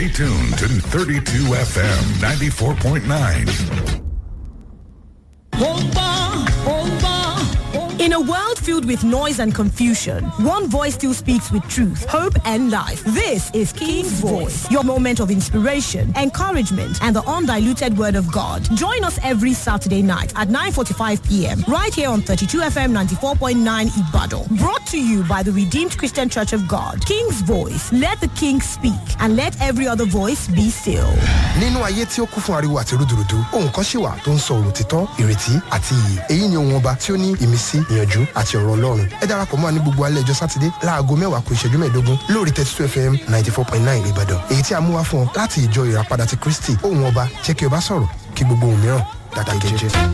Stay tuned to 32 FM 94.9. In a world filled with noise and confusion, one voice still speaks with truth, hope, and life. This is King's Voice, your moment of inspiration, encouragement, and the undiluted word of God. Join us every Saturday night at 9.45 p.m. right here on 32FM 94.9 Ibadan. Brought to you by the Redeemed Christian Church of God. King's Voice, let the King speak, and let every other voice be still. nínú ayé tí ó kún fún ariwo àti rúdurùdu ohun kan ṣì wà tó ń sọ òtítọ́ ìrètí àti iyì èyí ni ohun ọba tí ó ní ìmísí ìyànjú àti ọ̀rọ̀ ọlọ́run ẹ darapọ̀ mọ́ wa ní gbogbo alẹ́ ọjọ́ sátidé láago mẹ́wàá kù ìṣẹ́jú mẹ́ẹ̀ẹ́dógún lórí thirty two fm ninety four point nine ìbàdàn èyí tí a mú wá fún ọ láti ìjọ ìràpadà ti kristi ohun ọba jẹ́ kí ọba sọ̀rọ̀ kí gbogbo ohun mìíràn dákẹ́ jẹ́.